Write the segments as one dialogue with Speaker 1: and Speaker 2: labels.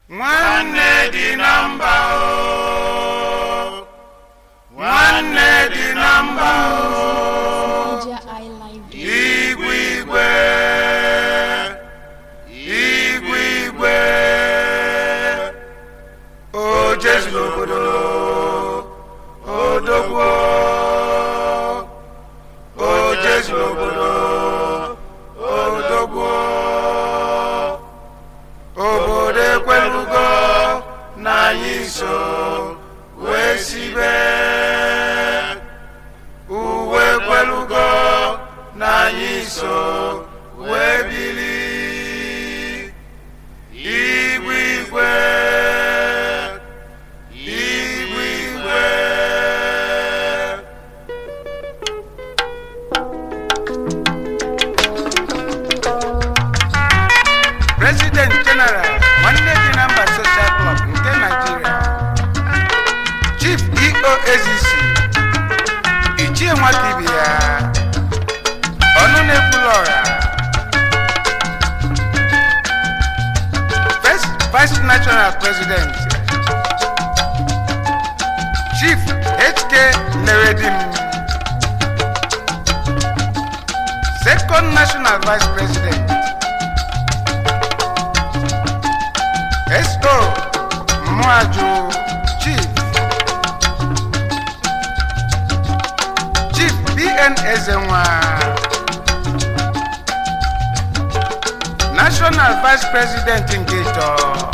Speaker 1: nwanne dị na mba o nwanne dị na mba o
Speaker 2: Media Eye Live
Speaker 1: igwe igwe igwe igwe o jesu n'obodo odogwo o jesu n'obodo odogwo obodo ekwelugo na anyị so wee sibe uwe ekwelugo na anyị so wee bili igwe igwe igwe igwe president general nwanne dị na mba social club nke nigeria chief eo ezc ichie nwata ibe ya ọnụ na-ekwula ọra first vice national president chief hk leredim second national vice president Esto Mwaju Chief Chief BN Ezenwa National Vice President Ngeto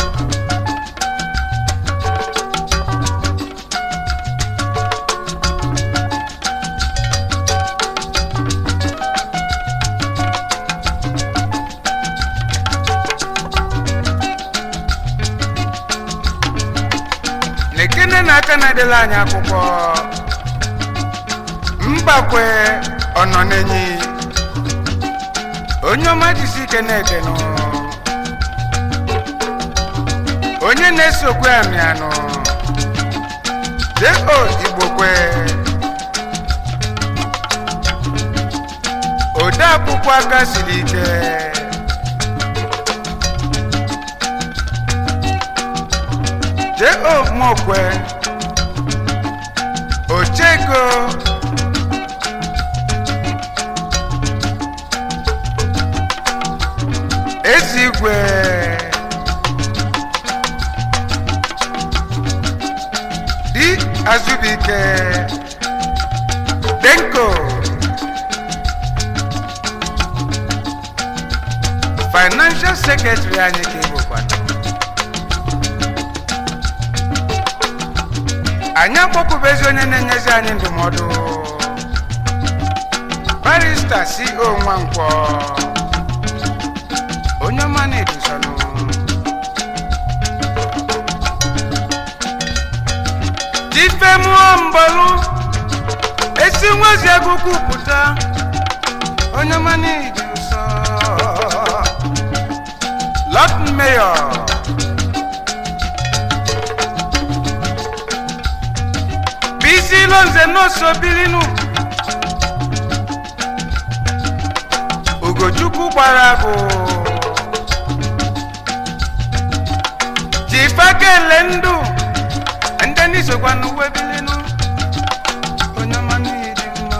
Speaker 1: Nekene na aka na-edela anyị akwụkwọ mbakwe ọnọ n'enyi onye ọma jisi ike na-edenụ onye na-esokwe amịanụ deo igbokwe ode akwụkwọ aka siri ike deo mokwe ochego ezigwe di azubike denko financial secretary anyị ka ịbụkwana anyị akpọkwubezi onye na-enyezi anyị ndụmọdụ barista co nwankwọ onye ọma na-eduzonụ difemuo mbọlụ esi nwazi agụkwu pụta onye ọma na-edu nsọ lot mayor bisi lonze n'oso bilinu ugochukwu gbara bụ jifakele ndụ ndị n'isokwa n'uwe bilinu onye ọma n'ịdị mma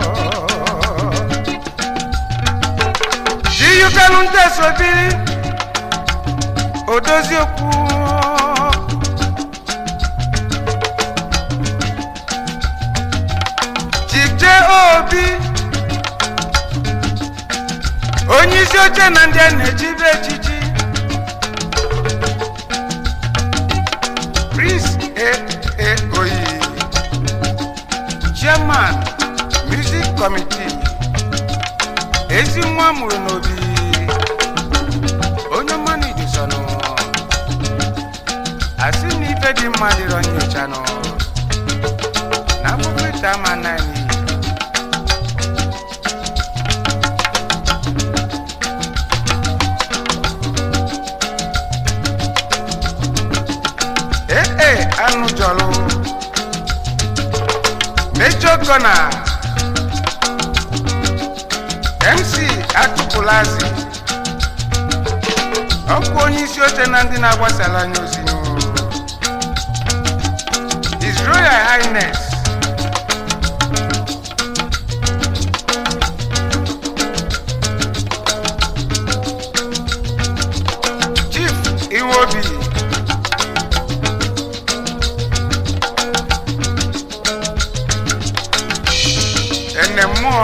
Speaker 1: jiyukelu ndị esobili odozi okwu chike obi onye isi oche na ndị a na-echibe echichi prince aa oyi chairman music committee ezi nwa mụrụ n'obi onye mmanụ idusonụ asị na ife dị mma dịrọ nyocha nụ na akwụkwọ ite ama naanị ee anụ jọlụ mejọ gọna mc atụpụlazi ọkwa onye isi oche na ndị na-agbasara anya ozi n'ụlọ His Royal Highness Chief Iwobi ene mmụọ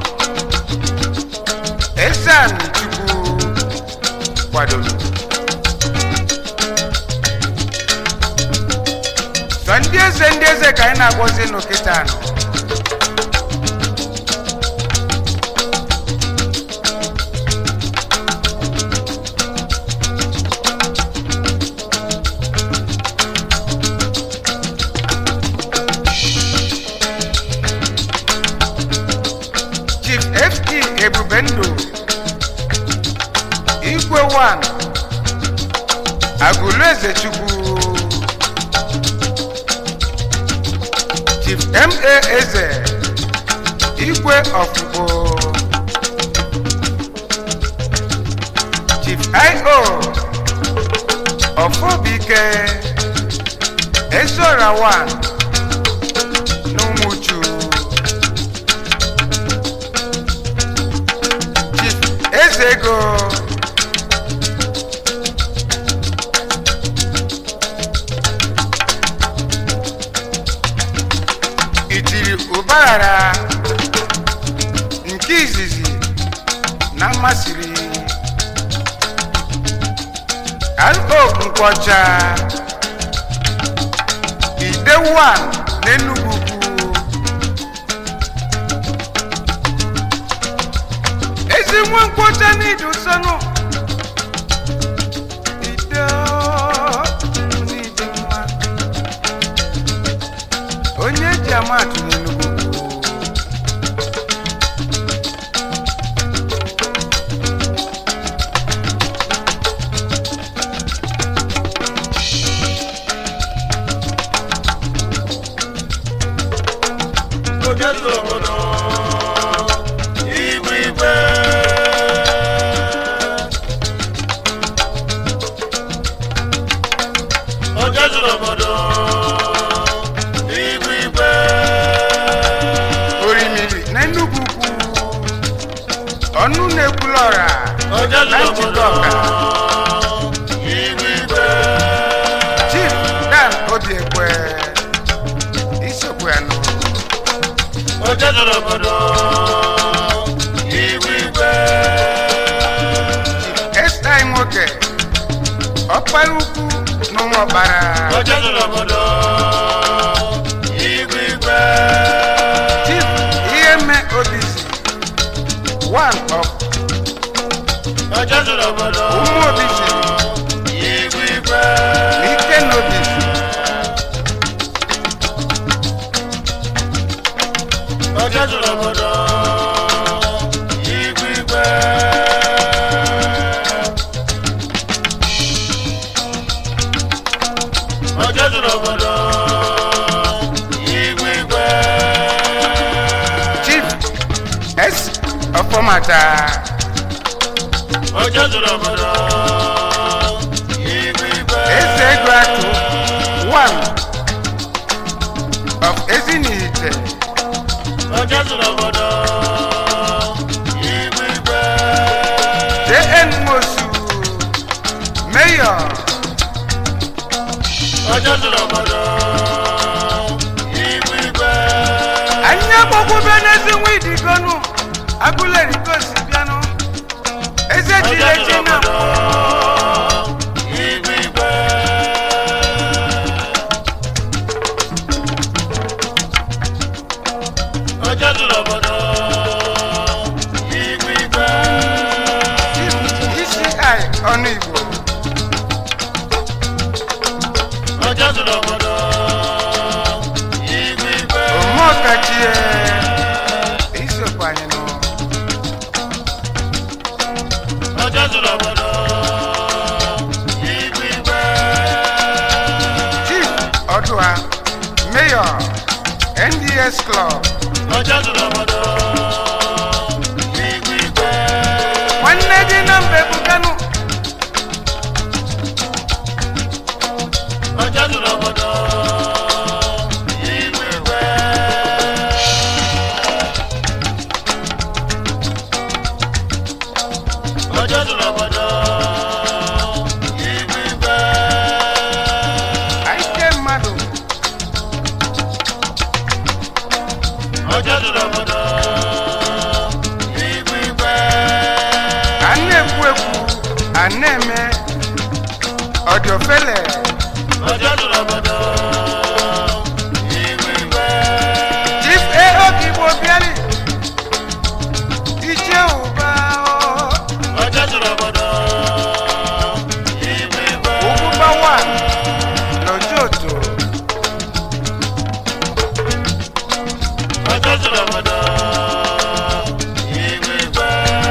Speaker 1: Esan Chukwu kwadoro sọ ndị eze ndị eze ka anyị na-agwọzi n'okịta anọ chief ft ebubendụ igwe 1 agụlụ eze chukwu chief ma eze igwe ọfụgbo chief io ọfọbike ezora 1 n'ụmụchu chief eze ego itiri ụbaghara nke izizi na mmasịrị ro nkwọcha ide 1 n'enugwu ukwu ezi nwa nkwọcha n'ịdị ụsọnụ ide n'ịdị mma onye eji amatụ n'enugwu
Speaker 2: Ojezu obodo igwe igwe Ojezu obodo igwe igwe
Speaker 1: orimiri n'enugwu ukwu ọnụ na-ekwulọra
Speaker 2: Ojezu
Speaker 1: na
Speaker 2: obodo
Speaker 1: njikọ ọka
Speaker 2: igwe igwe
Speaker 1: chief dan obiekwe isokwu ya nụ
Speaker 2: Ojezu obodo igwe igwe
Speaker 1: estai nwoke ọkpara ukwu n'ụmụ ọkpara
Speaker 2: Ojezu obodo igwe igwe
Speaker 1: chief ihe mme obisi one of
Speaker 2: Ojezu obodo
Speaker 1: ụmụ obisi
Speaker 2: igwe igwe
Speaker 1: na ike na obisi
Speaker 2: Ojezu obodo igwe igwe Ojezu obodo igwe igwe
Speaker 1: chief s ọfọmata
Speaker 2: Ojezu obodo igwe igwe
Speaker 1: eze ego atụ one of ezinihite
Speaker 2: Ojezu obodo igwe igwe
Speaker 1: jn mosu mayor
Speaker 2: Ojezu obodo igwe igwe
Speaker 1: anyị agbakwube n'ezi nwa idigonu agụlerikosi bịanụ eze jiri eji na mbụ
Speaker 2: igwe igwe Ojezu obodo igwe igwe
Speaker 1: isi ọnụ igbo
Speaker 2: Ojezu obodo igwe igwe
Speaker 1: omeọkachie isokwa anyị nụ
Speaker 2: Ojezu obodo igwe igwe
Speaker 1: chief ọdụa mayor nds club
Speaker 2: Ojezu obodo igwe igwe
Speaker 1: nwanne dị na mba ebukanu
Speaker 2: ọjọ́ zuru obodo igwe igwe ọjọ́ zuru obodo igwe igwe
Speaker 1: Aike mmadụ
Speaker 2: ọjọ́ zuru obodo igwe igwe
Speaker 1: a na-ekwu ekwu a na-eme ọdịofele
Speaker 2: ọjọ́ zuru obodo igwe igwe
Speaker 1: chief aok igbo bịari ichie ụba
Speaker 2: ọjọ́ zuru obodo igwe igwe
Speaker 1: ugwubawa n'ojoto
Speaker 2: ọjọ́ zuru obodo igwe igwe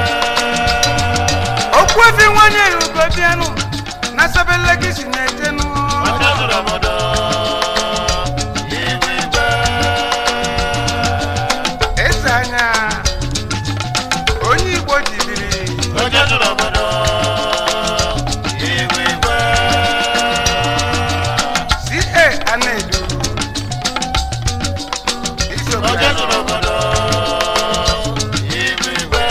Speaker 1: okwu efi nwanyị erugo bịanụ na sabelekisi na-etenu
Speaker 2: ọjọ́ zuru obodo igwe igwe
Speaker 1: eze anya onye igbo jibiri
Speaker 2: ọjọ́ zuru obodo igwe igwe
Speaker 1: ca ana-edu isokwa
Speaker 2: ọjọ́ zuru obodo igwe igwe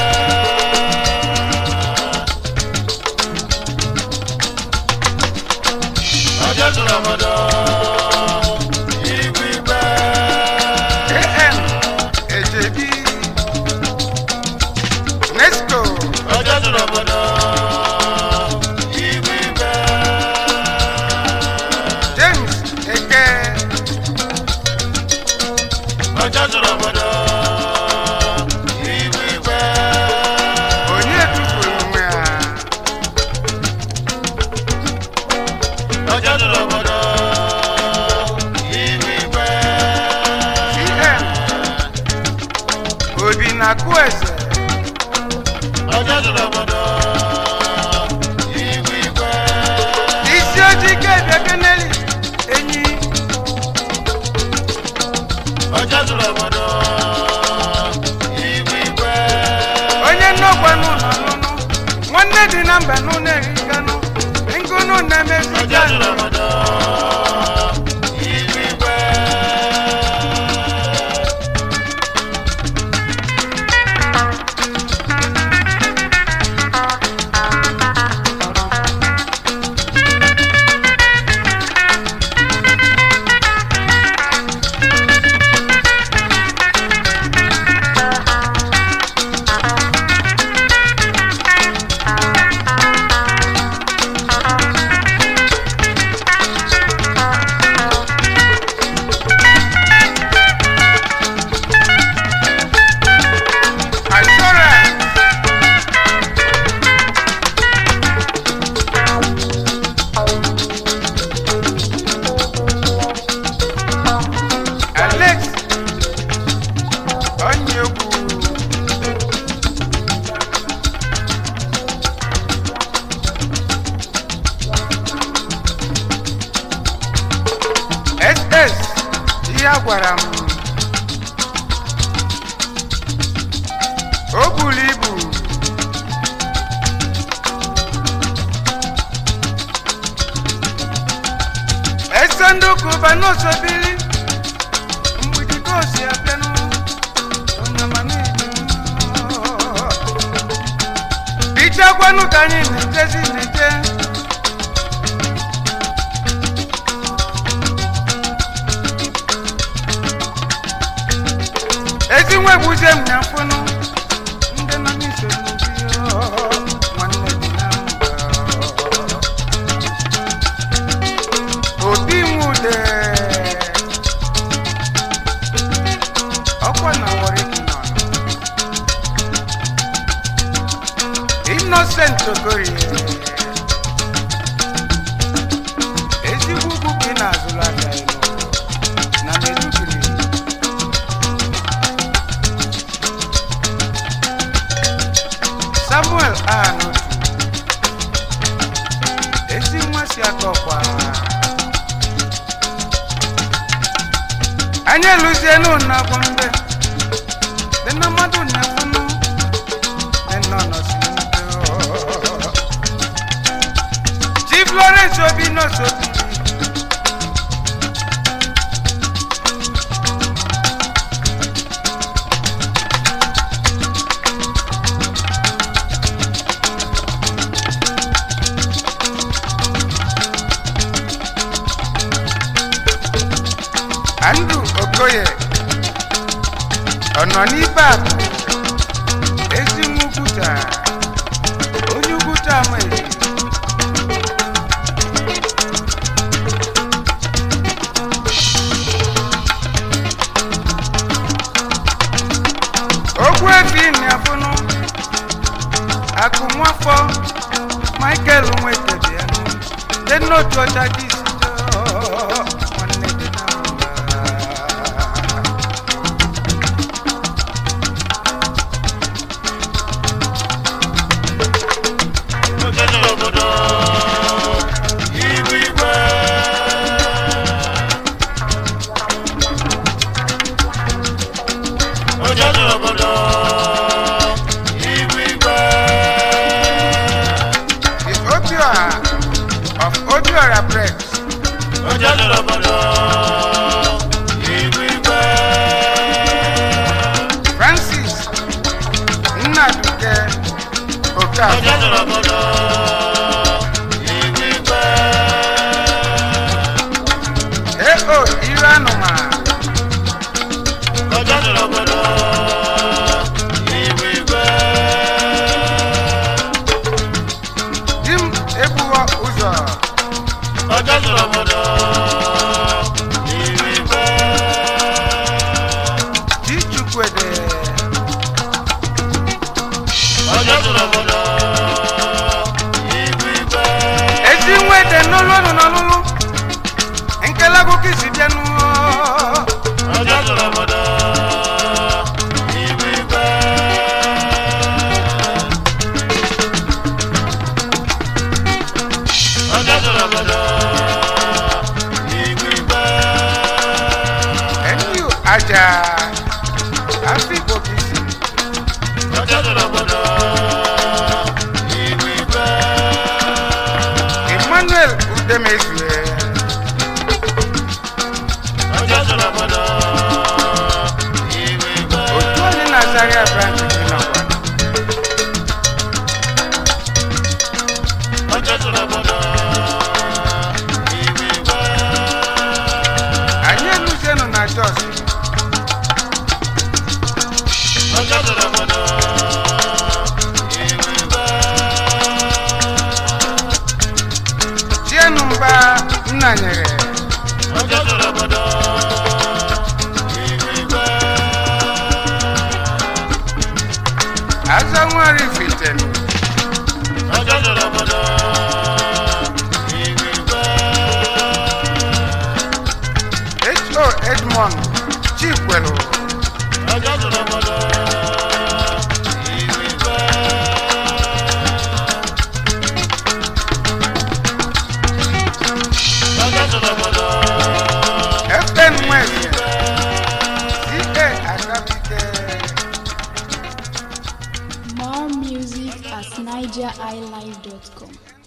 Speaker 2: ọjọ́ zuru obodo igwe igwe
Speaker 1: am ejebi nesco
Speaker 2: ọjọ́ zuru obodo igwe igwe
Speaker 1: james eke
Speaker 2: ọjọ́ zuru obodo igwe igwe
Speaker 1: onye tufuru onwe ha
Speaker 2: ọjọ́ zuru obodo igwe igwe
Speaker 1: cm obi na kuese
Speaker 2: ọjọ́ zuru obodo igwe igwe
Speaker 1: isi ojii kebiakeneli enyi
Speaker 2: ọjọ́ zuru obodo igwe igwe
Speaker 1: onye nnọkwa n'ụlọ nụnụ nwanne dị na mba n'ụlọ erikanụ ngụnụ na-emezi
Speaker 2: ọjọ́ zuru obodo igwe igwe
Speaker 1: assurance alex onyegwu ss ihe a gwara m o buru ibu ese ndị ụka ụba n'osobili mgbidi ka o si abịanụ onyamanidi bichakwanụ ka anyị na-ejezi na-eje ezi nwe gbuzie m ya mfụnụ ndị nọ n'isogbu nwanne dị na mba obi nwude ọkwa na wariki nọ innocent okorie ezigbo ugwu ka ị na-azụrụ aka elu na medugiri samuel anotu ezi nwa si akọkwa anyị eluzienu na gombe dị na mmadụ na-efunu dị nọ n'osimiri chief lawrence obi n'osobi andrew okoye ọ nọ n'ibe akụ ezi nwa ukwuta onye ukwuta ama ezi okwu efi na-afụnụ akụ nwafọ michael nwetebịanụ dị n'otu ọcha dị isi dọọ, nwanne dị na mba.
Speaker 2: Onye jụrụ obodo ihu igwe onye jụrụ obodo ihu igwe
Speaker 1: the opioa of obiora press
Speaker 2: onye jụrụ obodo ihu igwe
Speaker 1: francis nnaduke
Speaker 2: onye
Speaker 1: okafọ
Speaker 2: jụrụ obodo ihu igwe
Speaker 1: eo iru anụma
Speaker 2: onye jụrụ obodo ihu igwe
Speaker 1: di m ebuwo ụzọ
Speaker 2: ọjọ́ sọ̀rọ̀ mọ́dọ̀ ìrì gbẹ́.
Speaker 1: di chukwede
Speaker 2: ọjọ́ sọ̀rọ̀ mọ́dọ̀ ìrì gbẹ́.
Speaker 1: ezi nwede n'olu ọnụ n'ọlụlụ nkelago kisi bịanụ
Speaker 2: ọjọ́ sọ̀rọ̀ mọ́dọ̀ ìrì gbẹ́. ọjọ́ sọ̀rọ̀ mọ́dọ̀ ìrì gbẹ́.
Speaker 1: eniu aja afikpo kisi
Speaker 2: ọjọ́ sọ̀rọ̀ mọ́dọ̀ ìrì gbẹ́.
Speaker 1: emmanuel udemezue
Speaker 2: ọjọ́ sọ̀rọ̀ mọ́dọ̀ ìrì gbẹ́.
Speaker 1: otu onye na zaria branch dị n'ọgwa
Speaker 2: ọjọ́ sọ̀rọ̀ mọ́dọ̀ ìrì gbẹ́.
Speaker 1: anyị eluzienụ na jos
Speaker 2: ọjọ́ sọ̀rọ̀ mọ́dọ̀ ìrì gbẹ́.
Speaker 1: chienu mba nna nyere
Speaker 2: ọjọ́ sọ̀rọ̀ mọ́dọ̀ ìrì gbẹ́.
Speaker 1: azọ nwere ifitenu
Speaker 2: ọjọ́ sọ̀rọ̀ mọ́dọ̀ ìrì gbẹ́.
Speaker 1: ho edmond chikwelu
Speaker 2: ọjọ́ sọ̀rọ̀ mọ́dọ̀ ìrì gbẹ́. ọjọ́ sọ̀rọ̀ mọ́dọ̀
Speaker 1: fn nweze ca agabike
Speaker 3: More music at nigeriilive.com.